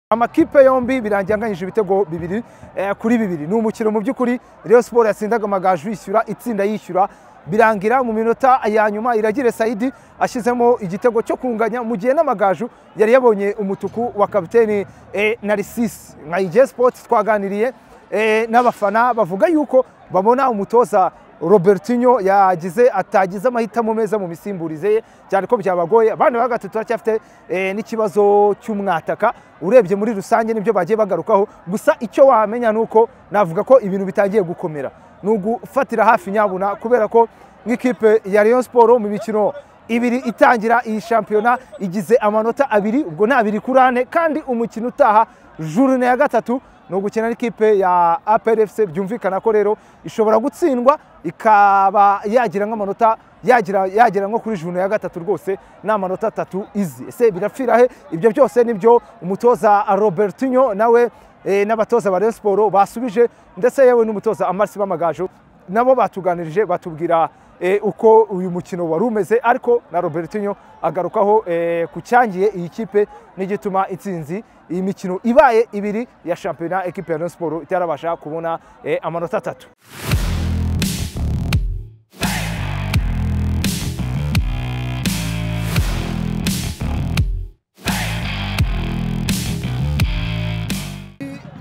amakipe yombi birangiye anganyije ibitego bibiri eh, kuri bibiri ni umukino mu by'ukuri Rayon Sport yatsindaga amagaju yishyura itsinda yishyura birangira mu minota ya nyuma iragire Saidi ashyizemo igitego cyo kunganya mu gihe n'amagaju yari yabonye umutuku wa kapiteni eh, Narcisse nka IG Sports twaganiriye eh, n'abafana bavuga yuko babona umutoza Robertinho yagize atagize amahitamo meza mu misimburize ye cyane ko byabagoye abana ba gatatu baracyafite eh, n'ikibazo cy'umwataka urebye muri rusange nibyo bagiye bagarukaho gusa icyo wamenya ni uko navuga ko ibintu bitangiye gukomera ni ugufatira hafi nyabuna kubera ko nk'ikipe ya Rayon Sport mu mikino ibiri itangira iyi shampiyona igize amanota abiri ubwo ni abiri kuri ane kandi umukino utaha jurune ya gatatu ni ugukina n'ikipe ya APR FC byumvikana ko rero ishobora gutsindwa ikaba yagira nk'amanota yagira yagira nko kuri jurune ya gatatu rwose ni amanota atatu izi ese birapfira he ibyo byose nibyo umutoza Robertinho nawe eh, n'abatoza ba Rayon Sport basubije ndetse yewe n'umutoza Amarsi Bamagaju nabo batuganirije batubwira eh, uko uyu mukino wari umeze ariko na Robertinho agarukaho eh, ku cyangiye iyi kipe n'igituma itsinzi iyi mikino ibaye ibiri ya shampiyona ekipe ya Rayon Sport itarabasha kubona eh, amanota atatu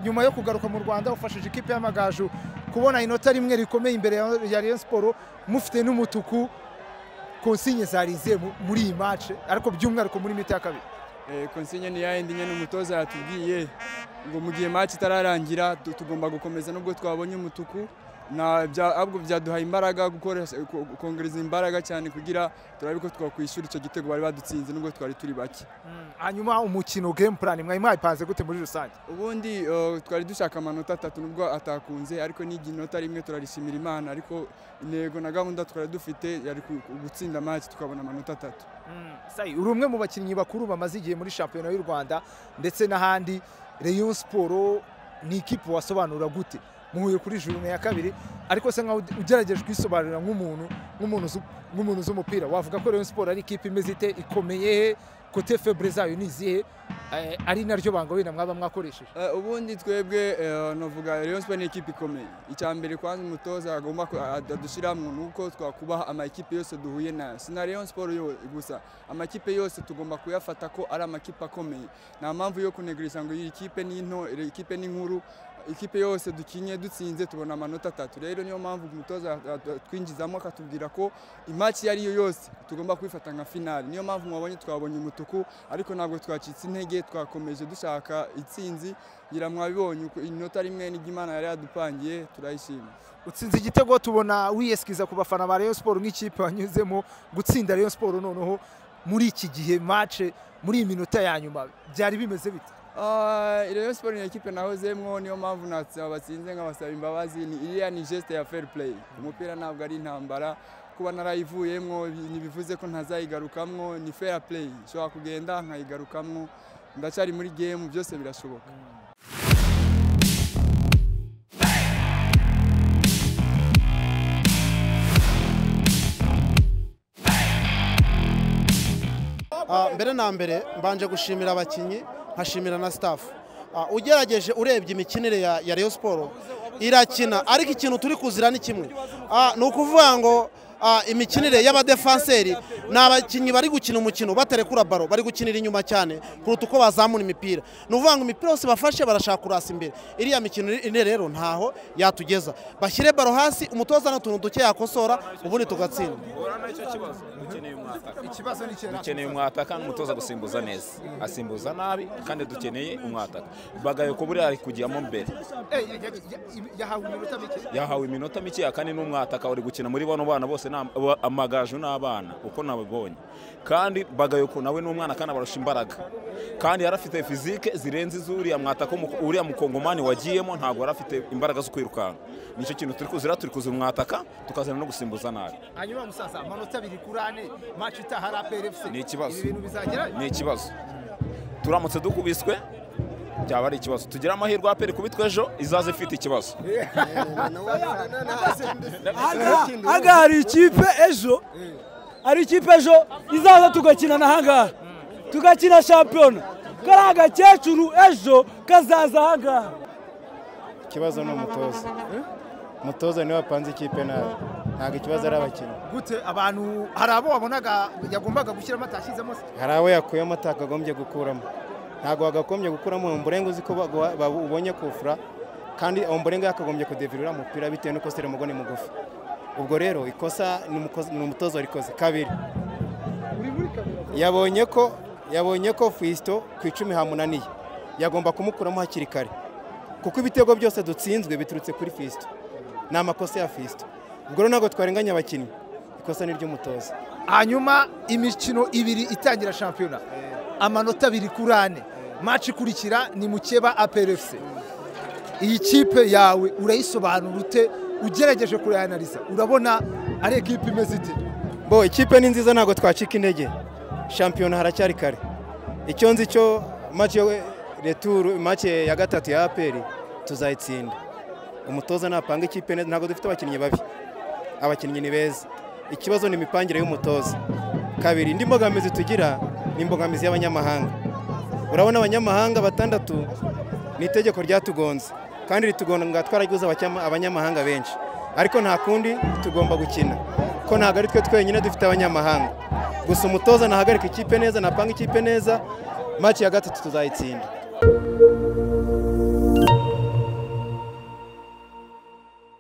nyuma yo kugaruka mu Rwanda ufashije ikipe y'amagaju kubona inota rimwe rikomeye imbere ya- ya Rayon Sport mufite n'umutuku konsinye zarize muri iyi match ariko by'umwihariko muri mita ya kabiri Eh, konsinye ni yayindi nyine umutoza yatubwiye ngo mu gihe match itararangira tu- tugomba gukomeza nubwo twabonye umutuku na bya ahubwo byaduhaye imbaraga gukoresha ko- kongereza imbaraga cyane kugira turabe ko twakwishyura icyo gitego bari badutsinze nubwo twari turi bake hanyuma umukino game plan mwari mwayipanze gute muri rusange ubundi eh, twari dushaka amanota atatu nubwo atakunze ariko n'igi nota rimwe turarishimira imana ariko intego na gahunda twari dufite yari ku- ku- gutsinda match tukabona amanota atatu Sayi uri umwe mu bakinnyi bakuru bamaze igihe muri shampiyona y'u Rwanda ndetse n'ahandi Rayon Sport ni ikipe wasobanura gute muhuye kuri jurune ya kabiri ariko se nkaho ugerageje kwisobanurira nk'umuntu nk'umuntu uzi- nk'umuntu uzi umupira wavuga ko Rayon Sport ari ikipe imeze ite ikomeye he kote febure zayo ni izihe Eh, ari naryo banga wenda mwaba mwakoresheje Eh, ubundi twebwe eh, navuga Rayon Sport ni ikipe ikomeye icya mbere kwanza umutoza agomba ku- ad- adushyira mu nuko twakubaha amakipe yose duhuye nayo si na Rayon Sport yo gusa amakipe yose tugomba kuyafata ko ari amakipe akomeye nta mpamvu yo kunegurisha ngo iyi kipe ni nto iri kipe ni nkuru ikipe yose dukinye dutsinze tubona amanota atatu rero niyo mpamvu umutoza at- at- twinjizamo akatubwira ko imaki iyo ari yo yose tugomba kuyifata nka finali niyo mpamvu mwabonye twabonye umutuku ariko ntabwo twacitse intege twakomeje dushaka itsinzi ngira mwabibonye uko inota rimwe n'iryo Imana yari yadupangiye turayishima utsinze igitego tubona wiyeskiza ku bafana ba Rayon Sport nk'ikipe wanyuzemo gutsinda Rayon Sport noneho muri iki gihe match muri iyi minota ya nyuma byari bimeze bite Ah, Rayon Sport ni ekipe nahozemwo niyo mpamvu natsa batsinze nkabasaba imbabazi ni iriya ni geste ya fair play umupira ntabwo ari intambara kuba narayivuyemwo ntibivuze ko ntazayigarukamwo ni fair play nshobora kugenda nkayigarukamwo ndacyari muri game byose birashoboka Ah, mbere na mbere mbanje gushimira abakinnyi nkashimira na staff Ah, ugerageje urebye imikinire ya, ya Rayon Sport irakina ariko ikintu turi kuzira ni kimwe Ah, ni ukuvuga ngo ah, imikinire y'abadefanseri ni abakinnyi bari gukina umukino batarekura baro bari gukinira inyuma cyane kuruta uko bazamura imipira ni ukuvuga ngo imipira yose bafashe barashaka kurasa imbere iriya mikino ine rero ntaho yatugeza bashyire baro hasi umutoza n'utuntu duke yakosora ubundi tugatsinda dukeneye umwataka n'umutoza gusimbuza neza asimbuza nabi kandi dukeneye umwataka bagaye ko buriya ari kujyamo mbere yahawe iminota mike yahawe iminota mikeya kandi n'umwataka uri gukina muri bano bana bose ni aba- amagaju n'abana uko nabibonye kandi bagayoko nawe ni umwana kandi abarusha imbaraga kandi yari afite fizike zirenze iz'uriya mwataka w'umuko- uriya mukongomani wagiyemo ntabwo yari afite imbaraga zo kwirukanka nicyo kintu turi kuzira turi kuzira umwataka tukazana no gusimbuza nabi hanyuma musaza amanota abiri kuri ane match itaha ari APR FC Ni ikibazo. ibi bintu bizagera ni ikibazo turamutse dukubiswe byaba ari ikibazo tugira amahirwe aperi kubitwa ejo izaza ifite ikibazo aha hari ikipe ejo hari ikipe ejo izaza tugakina n'ahangaha tugakina shampiyona kariya gakecuru ejo kazaza ahangaha ikibazo ni umutoza umutoza niwe wapanze ikipe nabi ntabwo ikibazo ari abakinnyi gute abantu hari abo wabonaga yagombaga gushyiramo atashyizemo se hari abo yakuyemo atakagombye gukuramo ntabwo wagagombye gukuramo umburenga uzi ko baguha- ba- ubonye kufura kandi umburenga yakagombye kudevirira umupira bitewe n'uko seremogo ni mugufi ubwo rero ikosa ni umukozi- ni umutoza warikoze kabiri yabonye ko yabonye ko fisito ku icumi hamunaniye yagomba kumukuramo hakiri kare kuko ibitego byose dutsinzwe biturutse kuri fisito ni amakosa ya fisito ubwo rero ntabwo twarenganya abakinnyi ikosa ni iry'umutoza hanyuma imikino ibiri itangira shampiyona amanota abiri kuri ane maci ikurikira ni mukeba aperefuse iyi kipe yawe urayisobanura ute ugerageje kuyanariza urabona ari ekipe imeze ite bo ikipe ni nziza ntabwo twacika intege shampiyona haracyari kare icyo nzi cyo make returu make ya gatatu ya aperi tuzayitsinda umutoza napanga ikipe neza ntabwo dufite abakinnyi babi abakinnyi ni beza ikibazo ni imipangire y'umutoza kabiri indi mbogamizi tugira ni imbogamizi y'abanyamahanga urabona abanyamahanga batandatu ni itegeko ryatugonze kandi ritugonga twaraguze abacyama- abanyamahanga benshi ariko nta kundi tugomba gukina ko ntabwo ari twe twenyine dufite abanyamahanga gusa umutoza nahagarika ikipe neza napanga ikipe neza maci ya gatatu tuzayitsinda